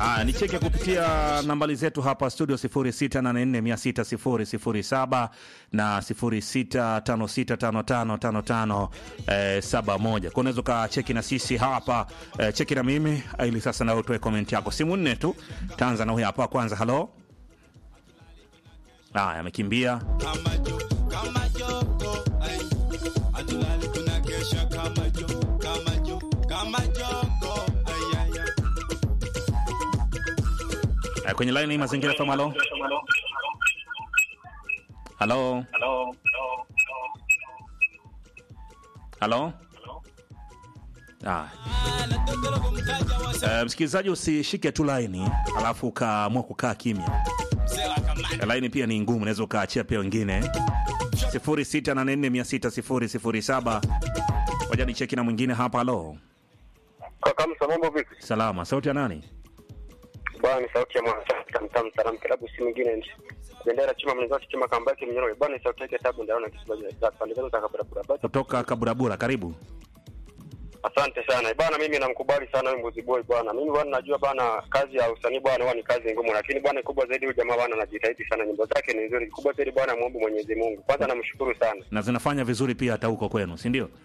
Ah, nicheke kupitia nambari zetu hapa studio 0684600007 na 0656555571 eh, kwa unaweza ukacheki na sisi hapa eh, cheki na mimi eh, ili sasa na utoe comment yako simu nne tu tanza na huyu hapa kwanza halo haya amekimbia kama jo kama joko ai atulali tunakesha kama jo kama jo kama joko ai ai ai eh, kwenye line hii mazingira FM halo halo halo Ah. anatokera kumtaja wasa Eh, msikilizaji usishike tu laini alafu ukaamua kukaa kimya mzee wa kamanda laini pia ni ngumu unaweza ukaachia pia wengine 0684600007 waja ni cheki na mwingine hapa halo Kaka Msa, mambo vipi? salama sauti ya nani Bwana ni sauti ya mwana tamtam salam kilabu si mwingine nchi. Bendera chuma mlingoti chuma kambaki mnyororo. Bwana ni sauti yake tabu ndaona kisibaji za pande zangu za barabara. Basi kutoka kaburabura karibu asante sana. Bwana mimi namkubali sana huyu Mbuzi Boy bwana. Mimi bwana najua bwana kazi ya usanii bwana huwa ni kazi ngumu lakini bwana kubwa zaidi huyu jamaa bwana anajitahidi sana nyimbo zake ni nzuri. Kubwa zaidi bwana muombe Mwenyezi Mungu. Kwanza namshukuru sana. na zinafanya vizuri pia hata huko kwenu si ndio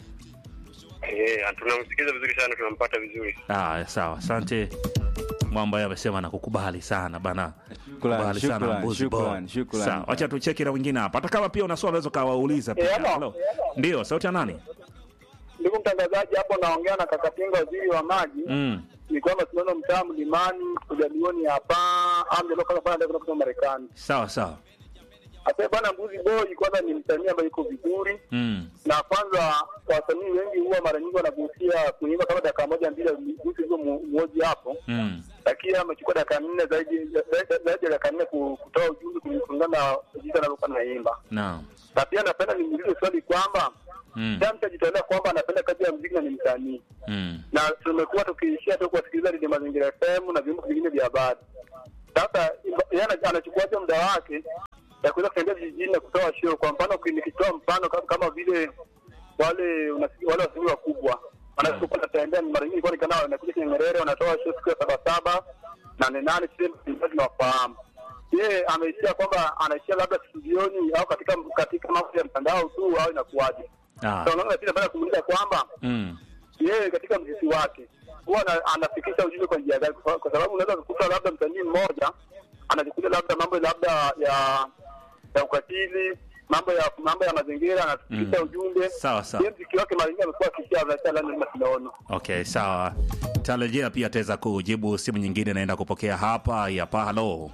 Eh, tunamsikiza vizuri sana tunampata vizuri. ah, sawa asante mwamba yeye amesema nakukubali sana bana Shukrani, Kubali sana shukrani, Mbuzi Boy. shukrani, shukrani. Sawa, wacha tucheki na wengine hapa hata kama pia una swali unaweza ukawauliza pia Eh, hello. Hello. ndio sauti ya nani Ndugu mtangazaji, hapo naongea na Kakatinga, waziri wa maji. mm. Ni kwamba tunaona mtaa mlimani kujalioni hapa amdelokafanya kutoka Marekani. sawa sawa Hasa bwana Mbuzi Boy kwanza ni msanii ambaye yuko vizuri, mm. na kwanza wasanii wengi huwa mara nyingi wanagusia kuimba kama dakika moja mbili gusi hizo mmoja hapo, Mm. lakini amechukua dakika nne zaidi zaidi zaidi ya dakika nne ku- kutoa ujumbe kulingana na jinsi anavyokuwa naimba. naam Na pia napenda nimuulize swali kwamba mm. kila mtu ajitolea kwamba anapenda kazi ya muziki na ni msanii mm. na tumekuwa tukiishia tu kuwasikiliza redio Mazingira FM na vyombo vingine vya habari. Sasa yeye ana- anachukuaje muda wake ya kuweza kutembea vijijini na kutoa show? Kwa mfano, uki- nikitoa mfano kama, kama vile wale unasi- wale wasanii wakubwa wanapokuwa wanatembea, mara nyingi kwa nikanao wanakuja kwenye Nyerere, wanatoa show siku ya saba saba nane nane, sisi tunawafahamu. Yeye ameishia kwamba anaishia labda studioni au katika katika mambo ya mtandao tu au inakuwaje? ah. Sasa unaona, pia napenda kumuuliza kwamba mm. yeye katika mziki wake huwa ana- anafikisha ujumbe kwa njia gani? Kwa kwa sababu unaweza kukuta labda msanii mmoja anajikuta labda mambo labda ya ya ukatili, mambo ya mambo ya mazingira, anafikisha Mm. ujumbe. Sawa, sawa. Yeye mziki wake mara nyingi amekuwa akishia anaacha lani tunaona. okay sawa tarejea pia ataweza kujibu simu nyingine naenda kupokea hapa hapa halo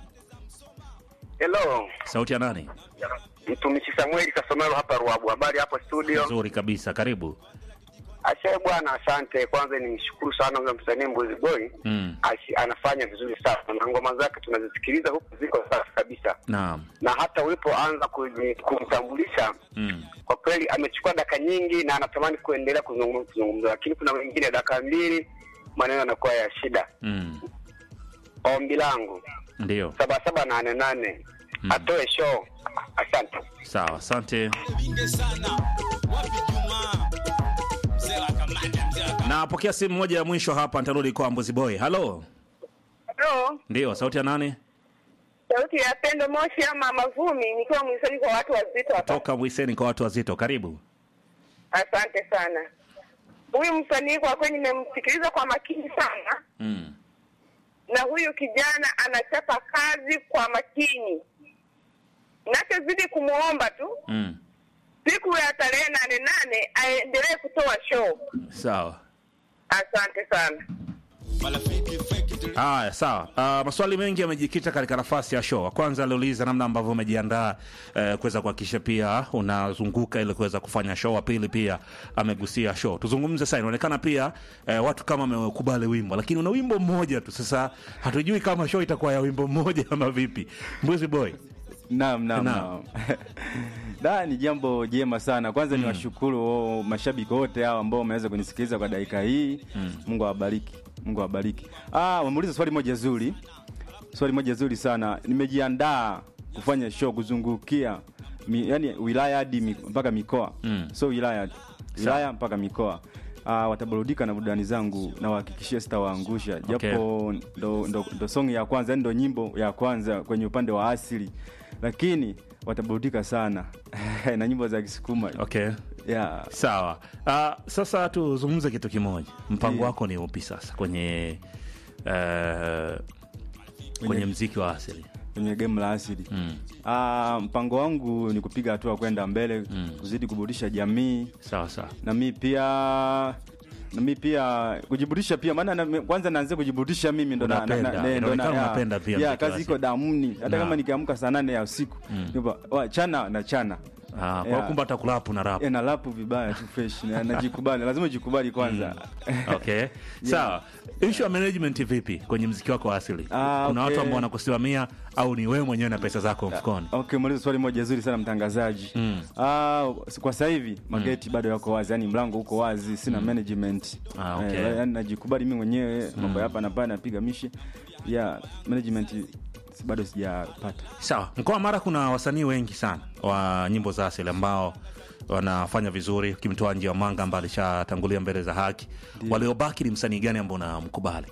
Hello. sauti ya nani Mtumishi Samueli Kasomero hapa Ruabu. Habari hapo studio? nzuri kabisa karibu Ashe bwana, asante. Kwanza nimshukuru sana huyo msanii Mbuzi Boy. mm. Ashi, anafanya vizuri sana na ngoma zake tunazisikiliza huku ziko safi kabisa, naam na hata ulipoanza kuji- kumtambulisha mm. kwa kweli amechukua dakika nyingi na anatamani kuendelea kuzungum- kuzungumza, lakini kuna wengine dakika mbili maneno yanakuwa ya shida. Mm. Ombi langu ndio saba saba nane nane Mm. atoe show. Asante. sawa asante vingi sana wapi Juma mzee wa kamanda mzee wa kamanda napokea simu moja ya mwisho hapa nitarudi kwa mbuzi boy halo Halo, ndio sauti ya nani sauti ya Pendo Moshi ama Mavumi, nikiwa mwisaji kwa watu wazito hapa. toka mwiseni kwa watu wazito karibu Asante sana. Huyu msanii kwa kweli nimemsikiliza kwa makini sana, mm. na huyu kijana anachapa kazi kwa makini. Nachozidi kumwomba tu Mm. siku ya tarehe nane nane aendelee kutoa show. sawa Asante sana. marafiki fake tu haya sawa uh, maswali mengi yamejikita katika nafasi ya show kwanza aliuliza namna ambavyo umejiandaa uh, kuweza kuhakikisha pia unazunguka ili kuweza kufanya show wa pili pia amegusia show tuzungumze sasa inaonekana pia uh, watu kama wamekubali wimbo lakini una wimbo mmoja tu sasa hatujui kama show itakuwa ya wimbo mmoja ama vipi mbuzi boy Naam, naam, Naam. naam. Da, ni jambo jema sana. Kwanza ni washukuru oh, mashabiki wote hao ambao wameweza kunisikiliza kwa dakika hii. Mungu awabariki. Mungu awabariki. Ah, umeuliza swali moja zuri. Swali moja zuri sana. Nimejiandaa kufanya show kuzungukia mi, yani wilaya hadi mi- mpaka mikoa. Mm. So wilaya wilaya mpaka mikoa. uh, wataburudika na burudani zangu na wahakikishia sitawaangusha japo ndo, ndo, ndo song ya kwanza yani ndo nyimbo ya kwanza kwenye upande wa asili lakini wataburudika sana na nyimbo za kisukuma okay yeah. sawa uh, sasa tuzungumze kitu kimoja mpango Ndiyo. wako ni upi sasa kwenye uh, kwenye mziki wa asili kwenye game la asili mm. Ah, mpango wangu ni kupiga hatua kwenda mbele Mm. kuzidi kuburudisha jamii sawa sawa na mi pia na mi pia kujiburudisha pia maana na, kwanza naanzia kujiburudisha mimi ndo na- na- Unapenda, na- ne- ndo na- inaonekana ya- unapenda pia ya, mziki wa kazi iko asili. damuni hata Na. kama nikiamka saa nane ya usiku nipa, wa, chana na chana Ah, kwa Yeah. kumbe hata kulapu na rap Eh, na lapu vibaya tu fresh na- najikubali lazima ujikubali kwanza okay sawa issue ya management vipi kwenye mziki wako wa asili Ah, kuna okay. watu ambao wanakusimamia au ni wewe mwenyewe na pesa zako mfukoni okay muuliza swali moja zuri sana mtangazaji Mm. Ah, kwa sasa hivi mageti bado yako wazi yani mlango uko wazi sina management Ah, okay. Eh, yani najikubali mimi mwenyewe mambo ya hapa na pale napiga mishi yeah management si- bado sijapata sawa mkoa wa mara kuna wasanii wengi sana wa nyimbo za asili ambao wanafanya vizuri ukimtoa nji wa manga ambaye alishatangulia mbele za haki waliobaki ni msanii gani ambao unamkubali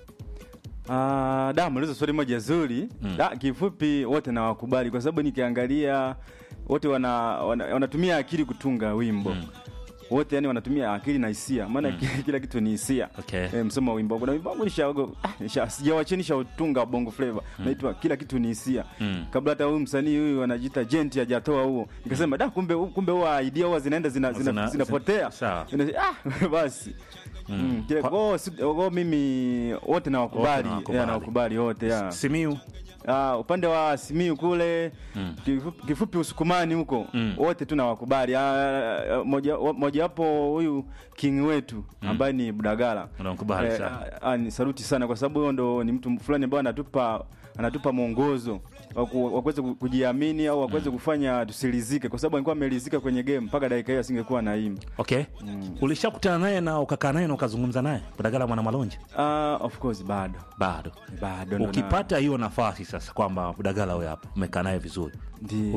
Ah, da muuliza swali moja zuri da kifupi wote nawakubali kwa sababu nikiangalia wote wana, wana, wanatumia akili kutunga wimbo wote yani wanatumia akili na hisia maana kila kitu ni hisia Okay. e, msoma wa wimbo wangu na wimbo wangu nishaogo ah, nisha- sijawache nishautunga bongo flavor naitwa kila kitu ni hisia Mm. kabla hata huyu msanii huyu anajiita jenti hajatoa huo nikasema da kumbe kumbe huwa idea huwa zinaenda zina, zina, Zina- zinapotea sawa. Ina- ah, basi Mm. Kile- oh, si- oh, mimi wote nawakubali nawakubali. yeah, nawakubali wote yeah. simiu Ah, upande wa Simiu kule kifupi, kifupi Usukumani huko Mm. wote tu nawakubali. Ah, moja mojawapo huyu king wetu ambaye ni Budagala Unamkubali sana. ah, ah, ni saluti sana kwa sababu huyo ndo ni mtu fulani ambaye anatupa anatupa mwongozo wa ku- wa kuweza ku- kujiamini au wa kuweza kufanya tusilizike, kwa sababu alikuwa amelizika kwenye game mpaka dakika hiyo asingekuwa naimba. okay ulishakutana naye na ukakaa naye na ukazungumza naye kutagala mwana malonje Ah, of course bado bado bado ndo na- ukipata hiyo nafasi sasa kwamba budagala huyo hapa umekaa naye vizuri Ndiyo.